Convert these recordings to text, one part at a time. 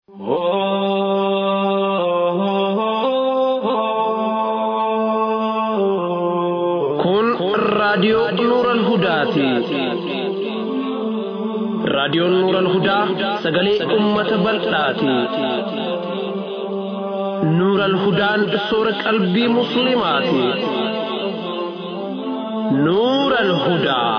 Kun raadiyoo Nuural Hudaati. Raadiyoon Nuural Hudaa sagalee uummata bal'aati. Nuural Hudaan soora qalbii Musliimaati. Nuural Hudaa.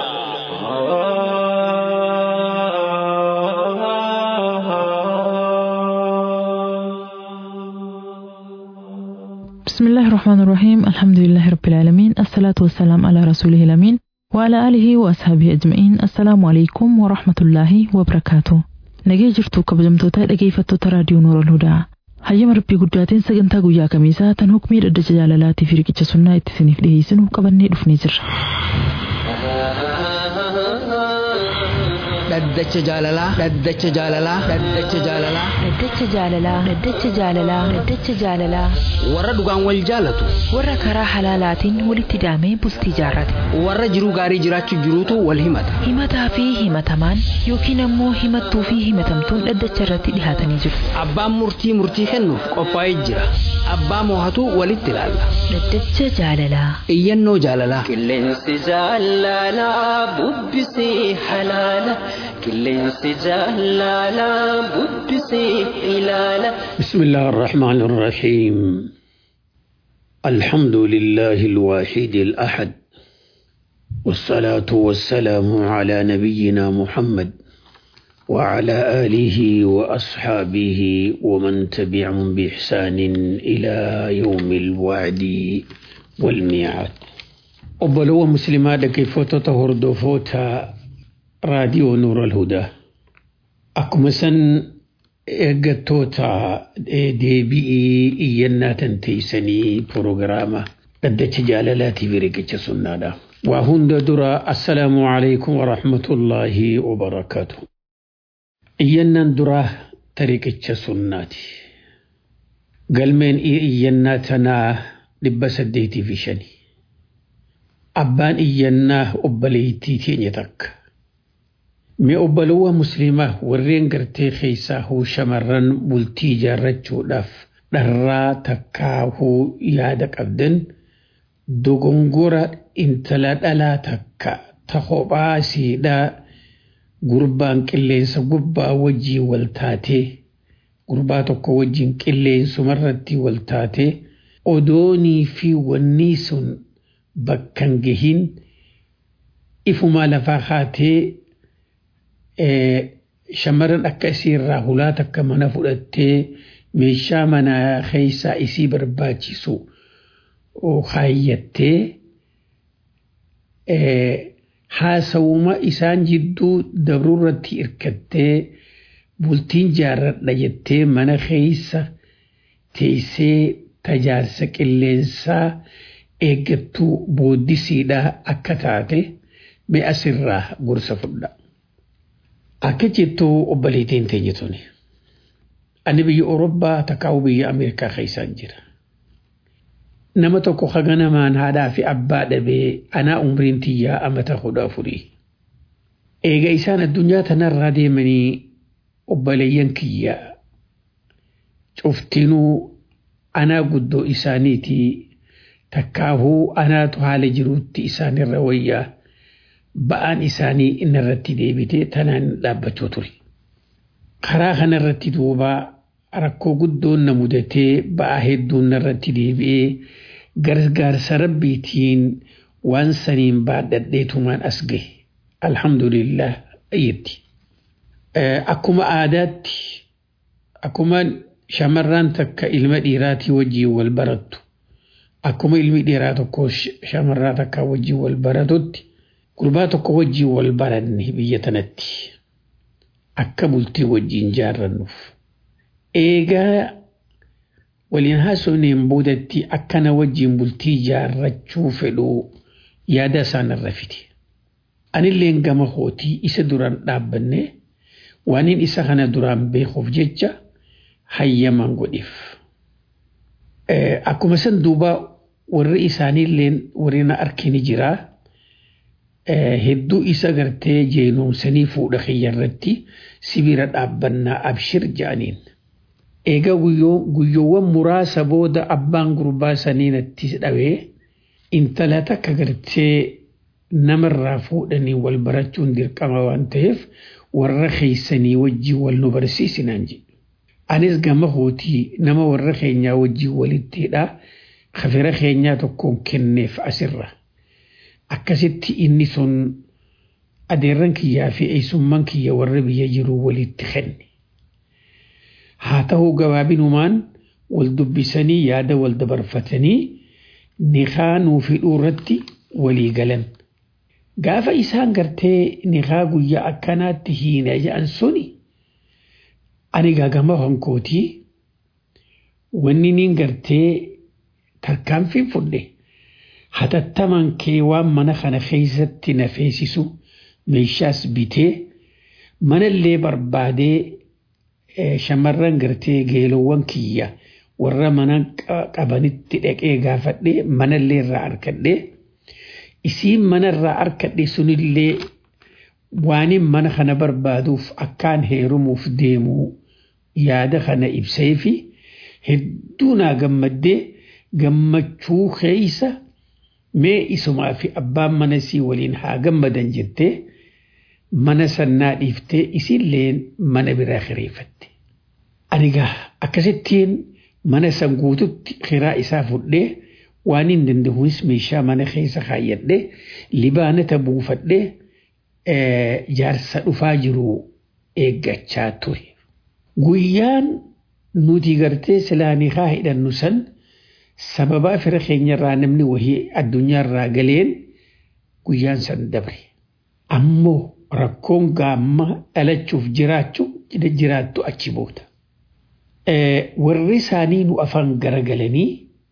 بسم الله الرحمن الرحيم الحمد لله رب العالمين الصلاة والسلام على رسوله الأمين وعلى آله وأصحابه أجمعين السلام عليكم ورحمة الله وبركاته nagee jirtu kabajamtoota dhageeffattoota raadiyoo noora hudaa hayyama rabbii guddaatiin sagantaa guyyaa kamiisaa tan hukmii dhaddacha jaalalaatii fi riqicha sunnaa itti isiniif dhiyeessinu qabannee dhufnee jirra. dhaddacha jaalalaa dhaddacha jaalalaa dhaddacha jaalalaa Dhaddacha jaalalaa Dhaddacha jaalalaa Dhaddacha jaalalaa warra dhugaan wal jaalatu warra karaa halaalaatiin walitti hidhamee bultii jaarrate warra jiruu gaarii jiraachuu jiruutu wal himata himataa fi himatamaan yookiin ammoo himattuu fi himatamtuun dhaddacha irratti dhihaatanii jiru. abbaan murtii murtii kennuuf qophaa'ee jira abbaa moohatu walitti ilaalla Dhaddacha jaalalaa iyyannoo jaalalaa Qilleensi jaalalaa bubbisee halaala. Qilleensi jaalalaa bubbisee ilaala. بسم الله الرحمن الرحيم الحمد لله الواحد الأحد والصلاة والسلام على نبينا محمد وعلى آله وأصحابه ومن تبعهم بإحسان إلى يوم الوعد والميعاد أبلو مسلمات كيف تطهر دفوتا راديو نور الهدى Akkuma san eeggattoota deebi'ii iyyannaa tan teessanii proogiraama dhaddacha jaalalaatii fi riqicha sunnaadha. Waa hunda dura assalaamu alaikum wa rahmatullaahi wa barakaatu. Iyyannaan duraa tariqicha sunnaati. Galmeen iyyannaa tanaa dhibba saddeetii fi shani. Abbaan iyyannaa obboleettii teenya takka. Mee obbolowwan musliimaa warreen gartee keessaa hoo shamarran bultii ijaarrachuudhaaf dharraa takkaahuu yaada qabdan dogongora intala dhalaa takka ta kophaa siidhaa gurbaan qilleensa gubbaa wajjii wal taatee gurbaa tokko wajjin qilleensumarratti wal taatee odoonii fi wanni sun bakkan gahin ifumaa lafaa haatee shamarran akka isii irraa hulaa takka mana fudhattee meeshaa manaa keessaa isii barbaachisu haayyattee haasawuma isaan jidduu dabruurratti hirkattee bultiin jaarradha jettee mana keessa teessee tajaajila qilleensaa eeggattuu booddisiidhaa akka taate mee asirraa gorsa fudha. Akka jettu obboleettiin teenya tuni. Ani biyya Awurooppaa takkaa'u biyya Ameerikaa keessaan jira. Nama tokko haga namaan haadhaa fi abbaa dhabee anaa umriin tiyyaa amata kudha afurii. Eega isaan addunyaa tanarraa deemanii obboleeyyan kiyya cuftinuu anaa guddoo isaaniitii takkaahuu anaatu haala jiruutti isaanirra wayyaa. ba'aan isaanii inni irratti deebitee tanaan dhaabbachuu ture. Karaa kanarratti duuba rakkoo guddoon na mudatee ba'aa hedduun irratti deebi'ee gargaarsa rabbiitiin waan saniin baadhadheetumaan as gahe. Alhamdulillah ayyetti. Akkuma aadaatti akkuma shamarraan takka ilma dhiiraatii wajjiin wal barattu akkuma ilmi dhiiraa tokko shamarraa takka wajjiin wal baratutti. gurbaa tokko wajjiin wal baranne biyya tanatti akka bultii wajjiin jaarrannuuf. Eegaa waliin haasofneen boodatti akkana wajjiin bultii jaarrachuu fedhuu yaada isaan irra fide. Anilleen gama hootii isa duraan dhaabbanne waaniin isa kana duraan beekuuf jecha hayyaman godheef. Akkuma san duuba warri isaaniilleen warri na arkini jiraa. hedduu isa gartee jeenomsanii fuudha kiyya irratti sibira dhaabbannaa abshir jedhaniin. Egaa guyyoowwan muraasa booda abbaan gurbaa sanii natti dhawee intala takka gartee namarraa fuudhanii wal barachuun dirqama waan ta'eef warra keeysanii wajjin wal nu barsiisinaan jedhu. Anis gama hootii nama warra keenyaa wajjin walitti hidhaa kafira keenyaa tokkoon kenneef asirra. Akkasitti inni sun adeerran kiyyaa fi eessummaan kiyya warra biyya jiruu walitti kenne. Haa ta'uu gabaabinumaan wal dubbisanii yaada wal dabarfatanii niqaa nuuf hidhuu irratti walii galan. Gaafa isaan gartee niqaa guyyaa akkanaatti hiina jedhan suni ani gaagama hankootii wanni niin gartee tarkaanfiin fudhe hatattaman kee waan mana kana keessatti na feesisu meeshaas bitee manallee barbaadee shamarran gartee geelowwan kiyya warra mana qabanitti dhaqee gaafadhee manallee irraa arkadhee isiin manarraa arkadhe sunillee waanin mana kana barbaaduuf akkaan heerumuuf deemuu yaada kana ibsee fi hedduu naa gammaddee gammachuu keeysa mee isumaa fi abbaan mana sii waliin haa gammadan jettee mana sannaa dhiiftee isillee mana biraa kireeffatte. Anigaa akkasittiin mana san guututti kiraa isaa fudhee waan hin danda'uus meeshaa mana keessa kaayyadhee libaanata buufadhee jaarsa dhufaa jiru eeggachaa ture. Guyyaan nuti gartee silaanii haa hidhannu san sababaa fira keenyarraa namni wahii addunyaarraa galeen guyyaan san dabre. Ammoo rakkoon gaamma dhalachuuf jiraachuu jiraattu achi booda. Warri isaanii nu afaan garagalanii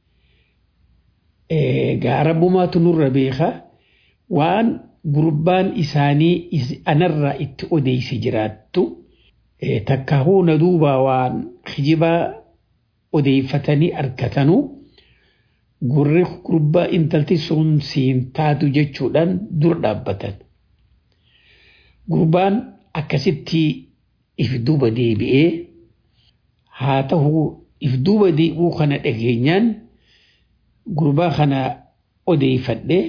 gaara bumaatu nurra beeka waan gurbaan isaanii anarraa itti odeysi jiraattu takkaahuu na duubaa waan kijibaa odeeffatanii argatanuu gurri gurbaa intalti sun siin taatu jechuudhaan dur dhaabbatan. Gurbaan akkasitti if duuba deebi'ee haa ta'u if duuba deebi'uu kana dhageenyaan gurbaa kana odeeffadhee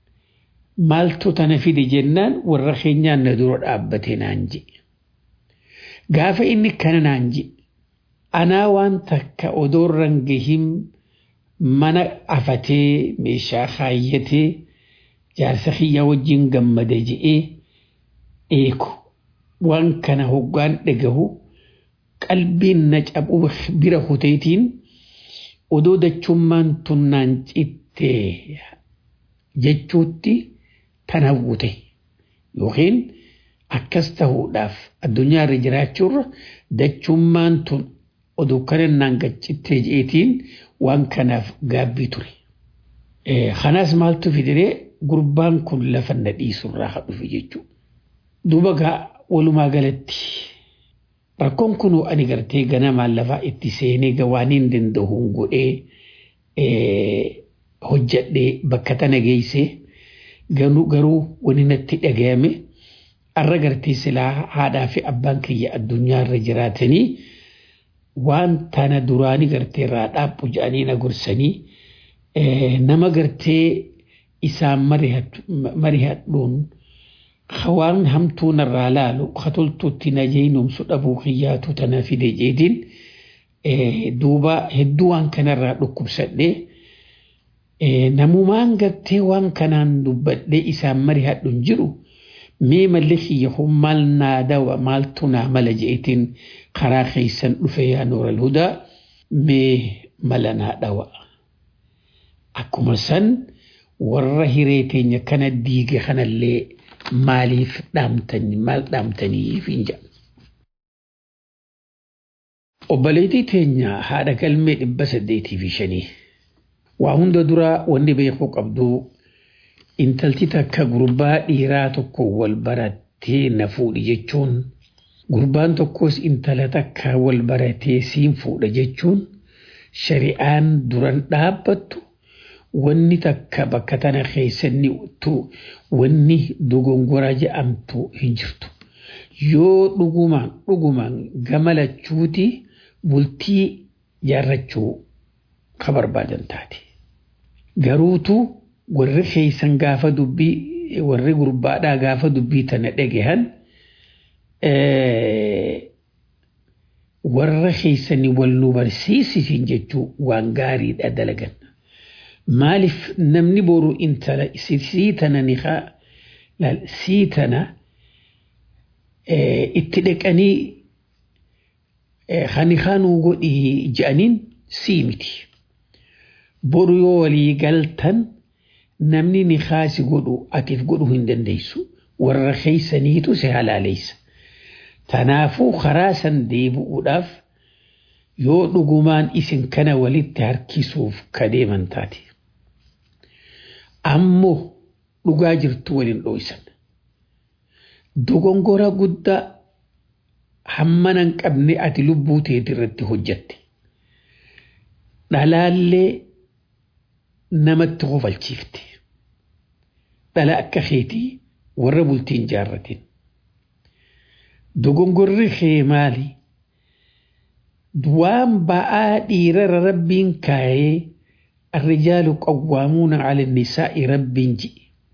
maaltu tana fide jennaan warra keenyaan na dura dhaabbate naan je. Gaafa inni kana naan je anaa waan takka odoorran gahin mana afatee meeshaa kaayyatee jaarsa kiyya wajjin gammada je'ee eeku waan kana hoggaan dhagahu qalbiin na cabuu bira huteetiin odoo dachummaan tunnaan cittee jechuutti tan hawwute yookiin akkas ta'uudhaaf addunyaarra jiraachuurra dachummaan tun oduu kanannaan gaccittee je'eetiin waan kanaaf gaabbii ture. Kanaas maaltu fidee gurbaan kun lafa na dhiisurraa haa dhufe jechuudha. Duuba gaa walumaa galatti rakkoon kun ani gartee ganamaan lafaa itti seenee gawaaniin danda'uun godhee hojjadhee bakka tana geessee garuu wani natti dhagayame arra gartee silaa haadhaa fi abbaan kiyya addunyaarra jiraatanii waan tana duraanii gartee irraa dhaabbu jedhanii na gorsanii nama gartee isaan marihadhuun waan hamtuu narraa laalu katoltuutti na jeenumsu dhabuu kiyyaatu tana fide jeetiin duuba hedduu waan kanarraa dhukkubsadhee namumaan gartee waan kanaan dubbadhee isaan marihadhuun jiru mee malli kiyya kun maal naa dawa maaltu naa mala jeetiin karaa keessan dhufe yaa nooral hudaa mee mala naa dhawa. Akkuma san warra hiree teenya kana diige kanallee maaliif dhaamtanii maal dhaamtaniif hin jedhu. Obboleettii teenya haadha galmee dhibba saddeetii fi shanii. Waa hunda duraa wanni beekuu qabdu intalti takka gurbaa dhiiraa tokko wal barattee na fuudhi jechuun gurbaan tokkos intala takka wal baratee siin fuudha jechuun shari'aan duran dhaabbattu wanni takka bakka tana keessanni wanni dogongora jedhamtu hin jirtu. Yoo dhugumaan dhugumaan gama lachuuti bultii jaarrachuu ka barbaadan taate. Garuutu warri keessan gaafa dubbii warri gurbaadhaa gaafa dubbii tana dhagahan warra keessanii wal nu barsiisisin jechuu waan gaariidha dalagan. Maaliif namni boru intala sii tana ni sii tana itti dhaqanii hani kanuu godhii je'aniin sii miti. Boru yoo walii galtan namni ni kaasi godhu atiif godhu hin dandeessu warra keessaniitu si halaaleessa. Tanaafuu karaa san deebi'uudhaaf yoo dhugumaan isin kana walitti harkisuuf ka deeman taate. Ammoo dhugaa jirtu waliin dho'isan. Dogongora guddaa hammana hin qabne ati lubbuu teeti irratti hojjatte. Dhalaallee namatti kofalchiifte. Dhala akka keetii warra bultiin jaarratin. Dogongorri kee maali? Waan ba'aa dhiirara rabbiin kaayee الرجال قوامون على النساء رب جي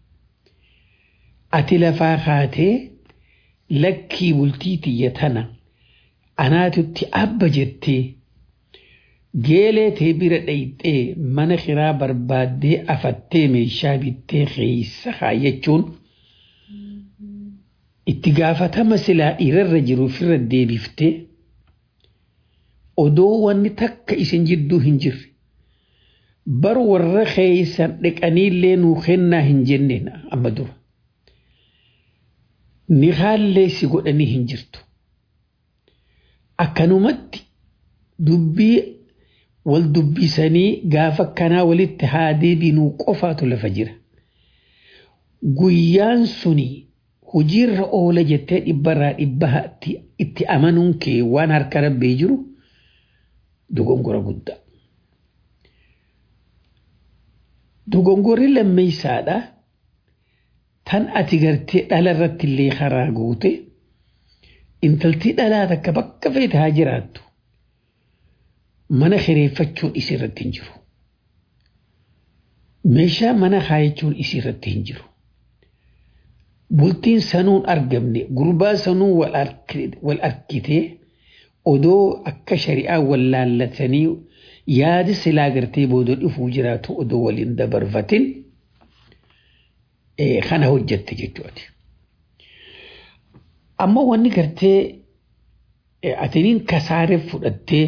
أتي لفا خاتي لكي بلتيتي يتنا أنا تتي أبا جتي جيلي تبير ديتي من خرا بربادي أفتي ميشا بيتي خيس خايتشون اتقافة مسلا إير الرجل في الردي بفتي odoo wanni takka isin jidduu hin jirre bar warra keeysan dhiqaniillee nuu kennaa hin jenneen amma dura. Ni haallee si godhanii hin jirtu. Akkanumatti dubbii wal dubbisanii gaafa akkanaa walitti haa deebinuu qofaatu lafa jira. Guyyaan suni hojiirra oola jettee dhibbarraa dhibba itti amanuun kee waan harka rabbee jiru dogongora guddaa. Dogongorri lammeessaadha. Tan ati gartee dhala irratti illee karaa goote intaltii dhalaa takka bakka feete haa jiraattu. Mana kireeffachuun isii irratti hin jiru. Meeshaa mana kaayachuun isii irratti hin jiru. Bultiin sanuun argamne gurbaa sanuun wal arkitee odoo akka shari'aa wal laallatanii yaadi silaa gartee booda dhufuu jiraatu odoo waliin dabarfatin kana hojjette jechuudha. Amma wanni gartee atiniin kasaaree fudhattee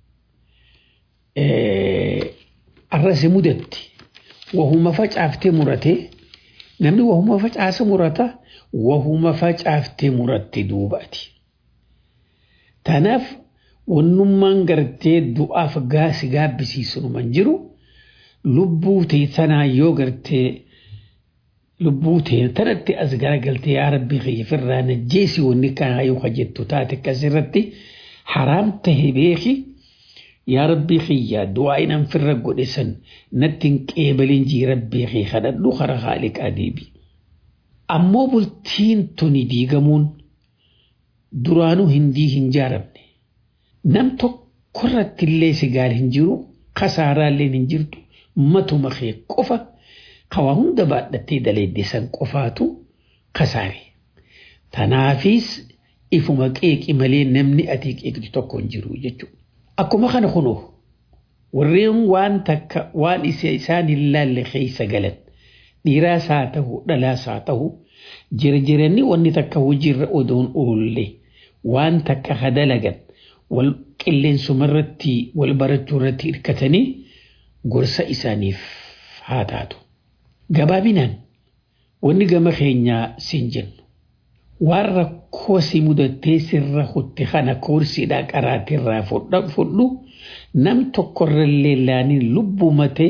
arrasi mudatti wahuma facaaftee muratee namni wahuma facaasa murata wahuma facaaftee muratte duubaati. Tanaaf wannummaan gartee du'aaf gaasi gaabbisiisunuman jiru lubbuu ta'e sanaa yoo gartee lubbuu ta'e tanatti as garagaltee yaa rabbii kiyya firraa najjeesi wanni kanaa yoo jettu taate akkasirratti haraam tahe beeki yaa rabbii kiyya du'aa inan firra godhe san natti hin qeebalin jii rabbii kiyya kadhadhu kara haaliqaa deebi. Ammoo bultiin tuni diigamuun duraanuu hindii hin jaaramne. Nam tokkorratti illee sigaar hin jiru, kasaaraallee hin jirtu, matuma kee qofa kawaa hunda baadhattee daleeddisan qofaatu kasaare. Tanaafis ifuma qeeqi malee namni ati qeeqtu tokko hin jiru jechuudha. Akkuma kana kunoo warreen waan takka waan isaan hin laalle keessa galan dhiiraas haa ta'u dhalaas haa ta'u jirjiranii wanni takka hojiirra odoon oolle waan takka hadalagan wal qilleensumarratti wal barachuu irratti hirkatanii gorsa isaaniif haa taatu. Gabaabinaan wanni gama keenyaa siin jennu waan rakkoo si mudattee sirra hutte kana koorsiidhaa qaraatirraa fudhu nam tokkorrallee laaniin lubbumatee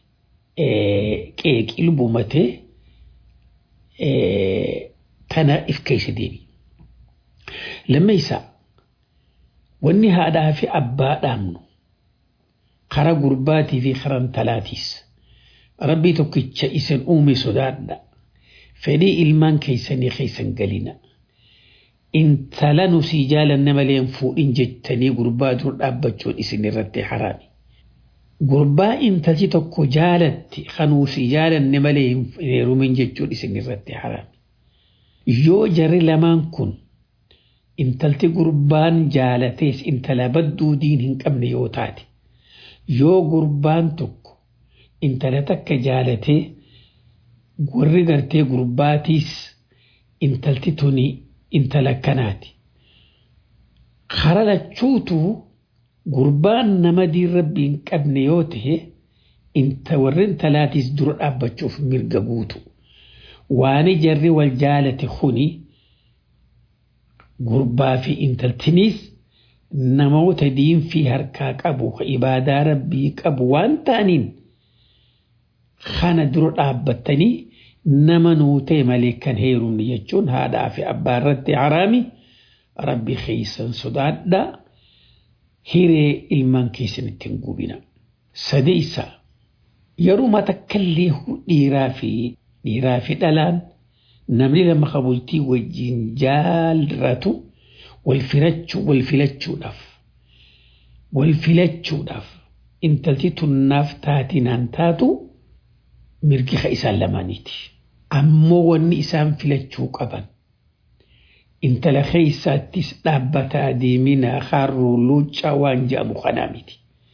qeeqii lubbumatee tana if keessa deebi. Lammeessaa wanni haadhaa fi abbaa dhaamnu karaa gurbaatii fi karaa intalaatiis rabbii tokkicha isin uume sodaadha fedhii ilmaan keessanii keessan galina intala nu sii jaalanne malee hin fuudhin jettanii gurbaa dur dhaabbachuun isin irratti haraami. Gurbaa intalchi tokko jaalatti kanuu sii jaalanne malee hin heerumin jechuun isin irratti haraami. Yoo jarri lamaan kun intalti gurbaan jaalatees intala badduu diin hin qabne yoo taate yoo gurbaan tokko intala takka jaalatee warri gartee gurbaatiis intalti tuni intala akkanaati. Kara lachuutu gurbaan nama diin rabbii hin qabne yoo ta'e inta warri intalaatiis dura dhaabbachuuf mirga guutu. Waani jarri wal jaalate kuni gurbaa fi intaltiniis namoota diinfii harkaa qabu ibaadaa rabbii qabu waan ta'aniin kana dura dhaabbattanii nama nuu ta'e malee kan heerumne jechuun haadhaa fi abbaa irratti haraami rabbi keessan sodaadha hiree ilmaan keessan ittiin gubina. Sadeessa yeroo takkallee dhiiraa fi dhiiraa fi dhalaan namni lama kabultii wajjin jaalratu wal filachuu wal filachuudhaaf wal filachuudhaaf intalti tunnaaf taatinaan taatu mirgi isaan lamaaniiti. Ammoo wanni isaan filachuu qaban intala keessaattis dhaabbataa deeminaa harruu luuccaa waan jedhamu kanaa miti.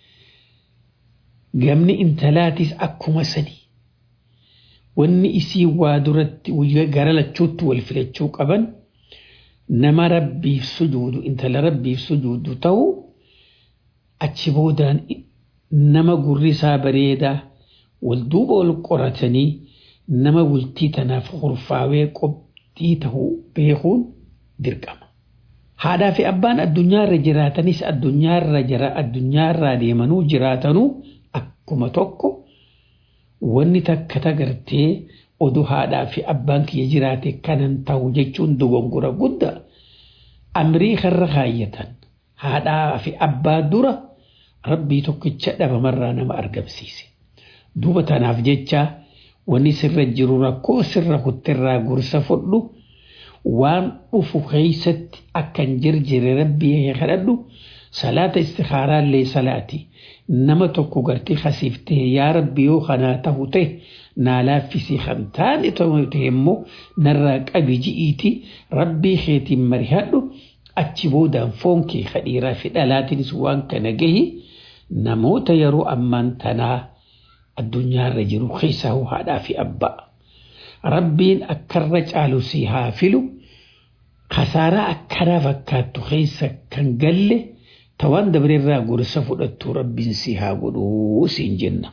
Gamni intalaatis akkuma sanii. wanni isii waa duratti gara lachuutti wal filachuu qaban nama rabbiif sujuudu intala rabbiif sujuudu ta'u achi boodaan nama gurri isaa bareedaa wal duuba wal qoratanii nama bultii tanaaf kurfaawee qoptii ta'uu beekuun dirqama. Haadhaa fi abbaan addunyaarra jiraatanis addunyaarra jira addunyaarraa deemanuu jiraatanuu akkuma tokko. wanni takka tagartee oduu haadhaa fi abbaan kiyya jiraate kanan ta'u jechuun dogongora guddaa amrii karra kaayyatan haadhaa fi abbaa dura rabbii tokkicha dhabamarraa nama argamsiise. Duuba tanaaf jecha wanni sirra jiru rakkoo sirra kuttirraa gorsa fudhu waan dhufu keessatti akkan jirjire rabbii kadhadhu salaata istikhaaraallee salaati. nama tokko gartee kasiiftee yaa rabbi yoo kanaa tahu ta'e naa laaffisii kan taane ta'e immoo narraa qabi ji'iiti rabbii keetiin marihadhu achi boodaan foon kee kadhiiraa fi dhalaatinis waan kana gahi namoota yeroo ammaan tanaa addunyaarra jiru keessaa haadhaa fi abbaa. Rabbiin akkarra caalu si haa filu kasaaraa akkanaa fakkaattu keessa kan galle. Tawaan dabareerraa gorsa fudhattu rabbiin si haa godhuu siin jenna.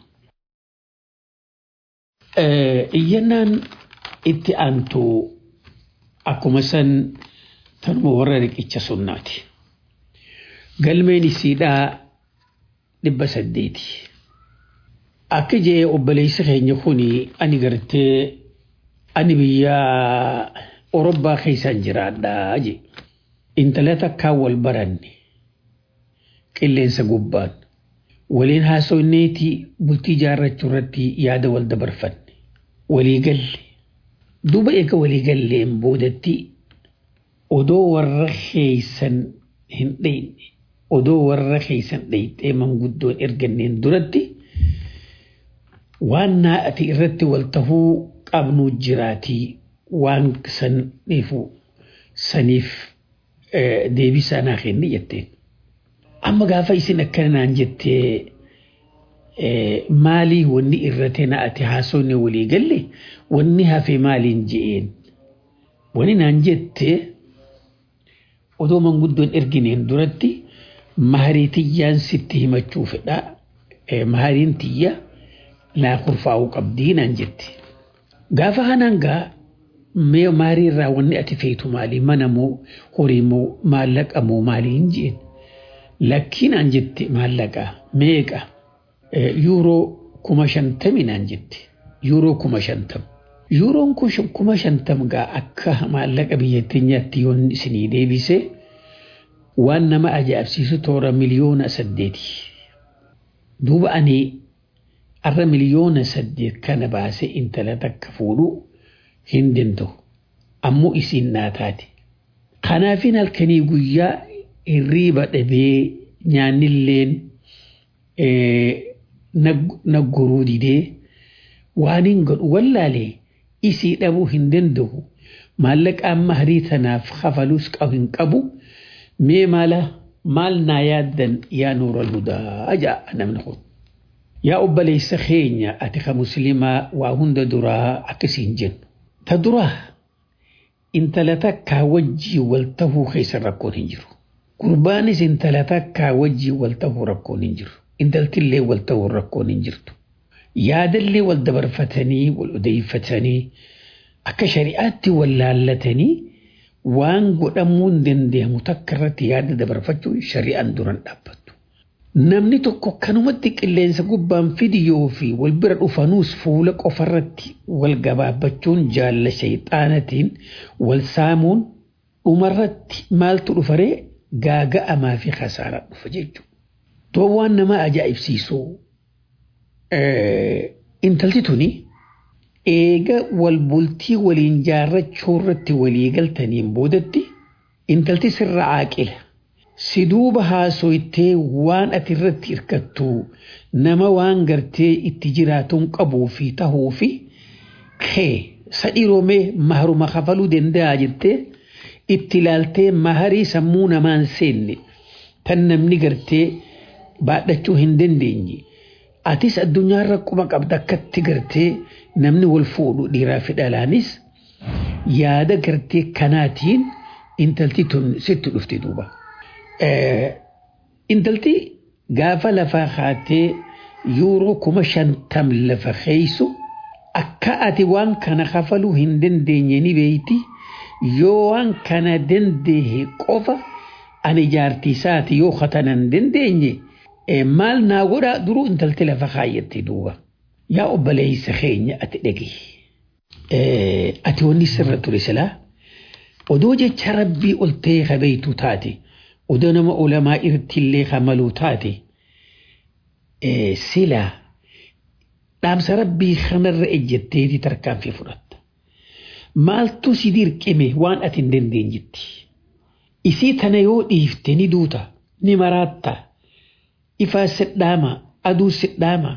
Iyyannaan itti aantu akkuma san tanuma warra riqicha sunnaati. Galmeen isiidhaa dhibba saddeeti. Akka jee obboleessi keenya kuni ani gartee ani biyya Orobbaa keessaan jiraadhaa je. Intala takkaan wal baranne. qilleensa gubbaan waliin haasofneetii bultii jaarrachuu irratti yaada wal dabarfanne walii galle duuba eega walii galleen boodatti odoo warra keeysan hin dheyne odoo warra keeysan dheyxee manguddoon erganneen duratti waan naa'ati irratti wal tahuu qabnuu jiraatii waan saniifu saniif deebisaa naa kenni jetteen. amma gaafa isin akkana naan jettee maalii wanni irratti naa'ate haasofne walii galle wanni hafe maaliin je'een wani naan jettee odoo manguddoon ergineen duratti maharii tiyyaan sitti himachuu fedha mahariin tiyya laa kurfaa'uu qabdii naan jette gaafa kanaan gaa mee maharii irraa wanni ati feetu maalii mana moo horii moo maallaqa moo maaliin jeen lakkiinaan jette maallaqa meeqa yuuroo kuma shantami naan jette yuuroo kuma shantam yuuroon kuma shantam gaa akka maallaqa biyya teenyaatti yoon isinii deebise waan nama ajaa'ibsiisu toora miliyoona saddeeti duuba ani arra miliyoona saddeet kana baasee intala takka fuudhuu hin danda'u. Ammoo isiin naa taate. Kanaafin halkanii guyyaa hirriiba dhabee nyaannilleen nagguruu didee waan hin godhu wallaalee isii dhabuu hin danda'u. Maallaqaan maharii tanaaf kafalus qabu hin qabu mee maala maal naa yaaddan yaa nuura hudaa ja'a namni kun. Yaa obboleessa keenya ati ka musliimaa waa hunda duraa akkasiin jennu. Ta duraa intala takkaa wajjii wal tahuu keessa rakkoon hin jiru. Gurbaanis intala takkaa wajjii wal tahuu rakkoon hin jiru. Intaltillee wal tahuu rakkoon hin jirtu. Yaadallee wal dabarfatanii wal odeeffatanii akka shari'aatti wal laallatanii waan godhamuu hin dandeenye takka irratti yaada dabarfachuun shari'aan duran dhaabbatu. Namni tokko kanumatti qilleensa gubbaan fidiyoo fi wal bira dhufanuus fuula qofarratti wal gabaabbachuun jaalla shayxaanatiin wal saamuun dhumarratti maaltu dhufaree gaaga'amaa fi khasaaraa dhufa jechuudha. Too waan nama ajaa'ibsiisu intalti tuni eega wal bultii waliin jaarrachuu irratti walii galtaniin boodatti intalti sirra aaqila. Si duuba haasoytee waan ati irratti hirkattu nama waan gartee itti jiraatuun qabuu fi tahuu fi kee sadhiroomee maharuma kafaluu danda'a jettee itti ilaaltee maharii sammuu namaan seenne tan namni gartee baadhachuu hin dandeenye. Atis addunyaarra quma qabda akkatti gartee namni wal fuudhu dhiiraa fi dhalaanis yaada gartee kanaatiin intalti tun sitti dhufte duuba. Intalti gaafa lafaa kaatee yuuroo kuma shantam lafa keeysu akka ati waan kana kafaluu hin dandeenye ni beeyti yoo waan kana dandeehe qofa ani jaartiisaati yoo katana hin dandeenye maal naa godhaa duruu intalti lafa kaayyatte duuba. Yaa obboleessa keenya ati dhagi. Ati wanni sirra ture silaa odoo jecha rabbii ol ta'ee kabeeytu taate. odoo nama ulamaa irrattillee kamaluu taate silaa dhaamsa rabbii kanarra ejjetteeti tarkaanfii fudhatta. Maaltu si dirqime waan ati hin dandeenyetti. Isii tana yoo dhiifte ni duuta ni maraatta ifaa sidhaama aduu sidhaama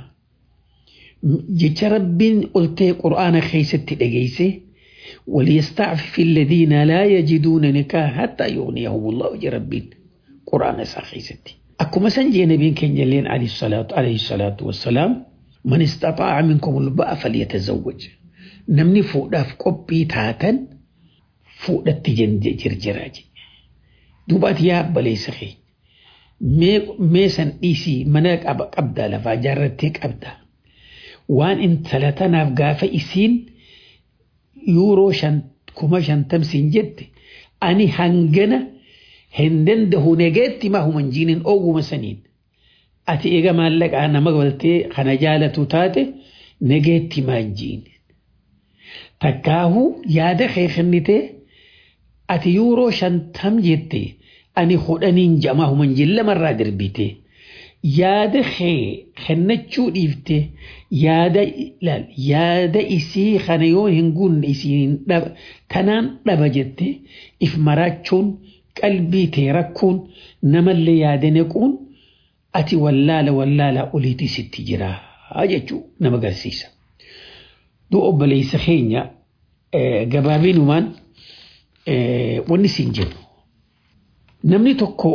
jecha rabbiin ol ta'e qura'aana keessatti dhageesse وليستعفف الذين لا يجدون نكاح حتى يغنيهم الله ربين قرآن ساخيستي أكما سنجي نبي كان جلين عليه الصلاة عليه الصلاة والسلام من استطاع منكم الباء فليتزوج نمني فوق داف قبي تاتا فوق دتجن جرجراج دوبات يا بلي سخي مي ميسن إيسي مناك أبا قبدا لفا جارتك أبدا وان ان ثلاثة قافة إسين yuuroo kuma shantamsiin jette ani hangana hin dandahu negeetti ma human jiinin ooguma saniin ati eega maallaqaa nama galtee kana jaalatu taate negeetti maan jiin takkaahu yaada kee kennite ati yuuroo shantam jette ani kudhaniin jamaa human jiin lamarraa darbite yaada kee kennachuu dhiifte yaada ilaal yaada isii kana yoo hin guunne isiin tanaan dhaba jette if maraachuun qalbii tee rakkuun namallee yaada nequun ati wallaala wallaala oliitii sitti jira jechuu nama agarsiisa. Duu obboleessa keenya gabaabinumaan wanni siin jedhu namni tokko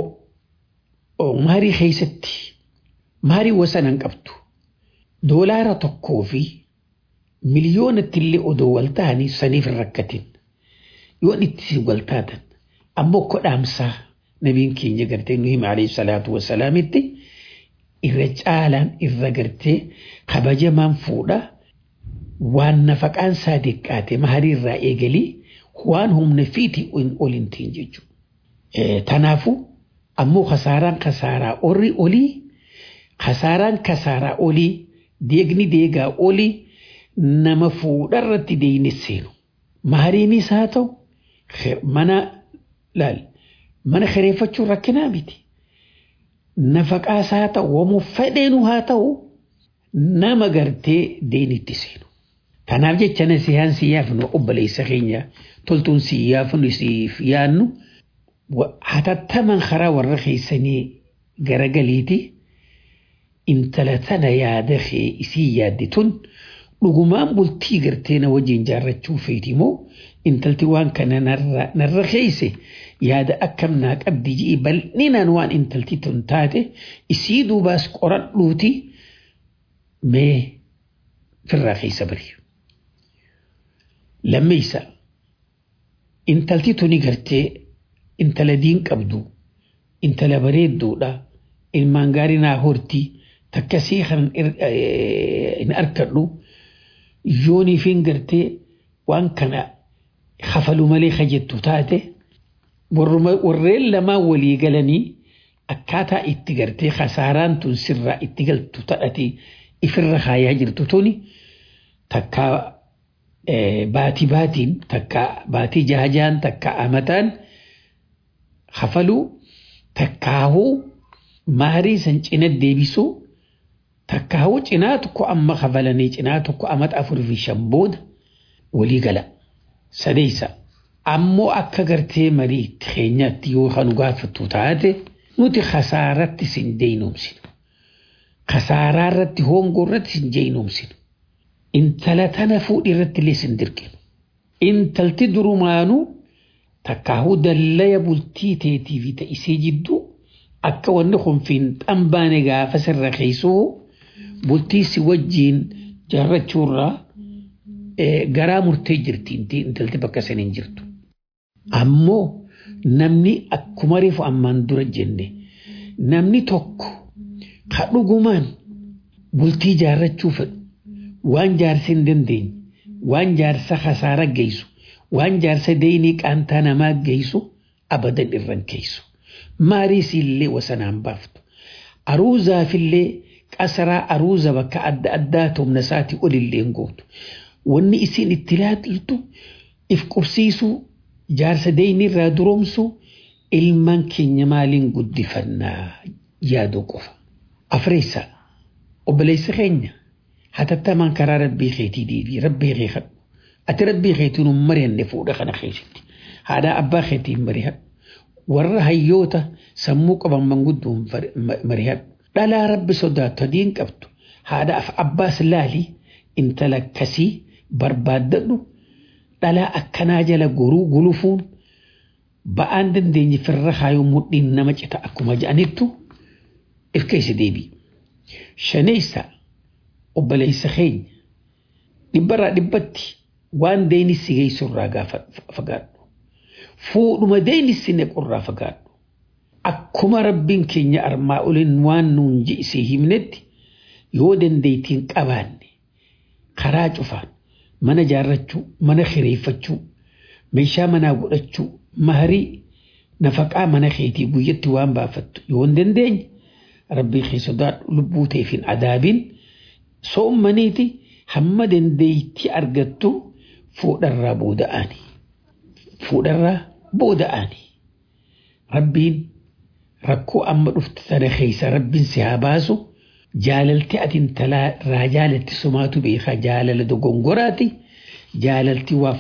maarii keessatti maarii wasanan qabdu doolaara tokkoo fi miliyoonatti illee odoo wal ta'anii saniif hin rakkatin yoon itti wal taatan ammoo kodhaamsaa nabiin keenya gartee nu hima alayhi salaatu wasalaamitti irra caalaan irra gartee kabajamaan fuudha waan nafaqaan isaa diqqaate maarii irraa eegalii waan humna fiiti ol hin tiin jechuudha. Tanaafuu ammoo kasaaraan kasaaraa orri olii kasaaraan kasaaraa olii deegni deegaa olii nama fuudharratti deeyne seenu. Maariinis haa ta'u mana laal mana kireeffachuun rakkinaa miti. Nafaqaas haa ta'u waamuu fedheenu haa ta'u nama gartee deenitti seenu. Kanaaf jecha nasihaan si yaafnu obboleessa keenya toltuun si yaafnu siif yaannu hatattaman karaa warra keessanii garagaliiti intala tana yaada kee isii yaadde tun dhugumaan bultii gartee na wajjin jaarrachuu feeti moo intalti waan kana narra keeyse yaada akkam naa qabdi ji'i bal'inaan waan intalti tun taate isii duubaas qoradhuuti mee firraa keessa bari. Lammeessa intalti tuni gartee intala diin qabdu intala bareedduudha ilmaan gaarii naa hortii takkasii kan hin arkadhu yooniifin gartee waan kana hafalu malee kajettu taate warreen lamaan walii galanii akkaataa itti gartee kasaaraan tun sirraa itti galtu taate ifirra kaayaa jirtu tuni takkaa baatii baatiin takkaa baatii jaajaan takkaa amataan hafaluu takkaahuu maarii san cina deebisuu takkaahuu cinaa tokko amma hafalanii cinaa tokko amata afurii fi shan booda walii gala. Sadeessa ammoo akka gartee marii keenyaatti yoo kan gaafattu taate nuti khasaaratti sin deeyinoomsinu. Khasaaraa irratti hoongoo irratti sin deeyinoomsinu. Intala tana fuudhi irratti illee sin dirqinu. Intalti durumaanuu takkaahuu dallaya bultii teetii fi ta'isee jidduu akka wanni kun fiinxan baane gaafa sirra keessuu bultii si wajjiin jaarrachuurraa garaa murtee jirti intalti bakka saniin jirtu. Ammoo namni akkuma reefu ammaan dura jenne namni tokko ka dhugumaan bultii jaarrachuu fedhu waan jaarsa hin dandeenye waan jaarsa kasaara geessu waan jaarsa deeyinii qaantaa namaa geessu abadan irran keeysu. Maariis illee wasanaan baaftu. Aruuzaafillee qasaraa aruuza bakka adda addaa humna isaatii olillee gootu. Wanni isin itti laaltu if qubsiisuu jaarsa deeyinii irraa duroomsuu ilmaan keenya maaliin guddifannaa yaaduu qofa. Afreessa obboleessa keenya hatattamaan karaa rabbii keetii deebii rabbii kee kadhu. Ati rabbii keetiin hin mari'anne fuudha kana keessatti. Haadha abbaa keetiin mari'adhu. Warra hayyoota sammuu qaban manguddoon mari'adhu. Dhalaa rabbi sodaattu adiin qabdu. Haadhaaf abbaas laali intala akkasii barbaaddadhu. Dhalaa akkanaa jala goruu gulufuun ba'aan dandeenye firra haayuu mudhiin nama cita akkuma jedhanittu if keessa deebi. Shaneessa obboleessa keenya dhibbarraa dhibbatti waan deenissi geessurraa gaafa fagaadhu. Fuudhuma deenissi nequrraa fagaadhu. Akkuma rabbiin keenya armaa oliin waan nuun ji'isee himnetti yoo dandeettiin qabaanne karaa cufaan mana jaarrachuu, mana kireeffachuu, meeshaa manaa godhachuu, maharii nafaqaa mana keetii guyyatti waan baafattu yoo hin dandeenye rabbii kee sodaadhu lubbuu teefin adaabiin soommaniiti hamma dandeettii argattu fuudharraa booda'anii. Fuudharraa booda'anii. Rabbiin rakkoo amma dhufte sana keessa rabbiin si haa baasu jaalalti ati intalaa irraa jaalatti sumaatu beekaa jaalala dogongoraati. Jaalalti waa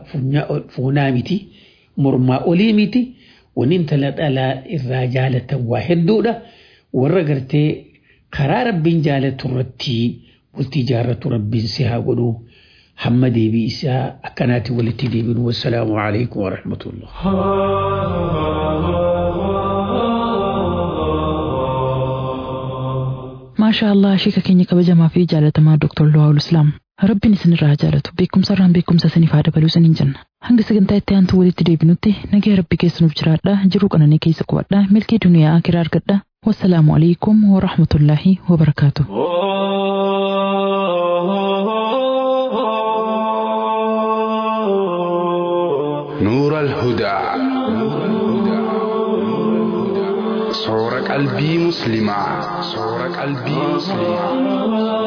fuunaa miti mormaa olii miti wanni intala dhalaa irraa jaalatan waa hedduudha. Warra gartee karaa rabbiin jaalatu irratti bultii jaarratu rabbiin si haa godhu. hamma deebii isaa akkanaatti walitti deebinu wassalaamu alaikum warahmatullah. maashaa allah sheeka keenya kabajamaa fi jaalatamaa Dr. Luwaawul Islaam. Rabbiin isinirraa jaalatu beekumsa irraan beekumsa isiniif haa dabaluu isiniin jenna. Hanga sagantaa itti aantu walitti deebinutti nagaa rabbi keessanuuf jiraadha jiruu qananii keessa qubadha milkii duniyaa akiraa argadha. Wassalaamu alaikum wa rahmatullaahi wa barakaatu. نور الهدى صور قلبي مسلمة صور قلبي مسلمة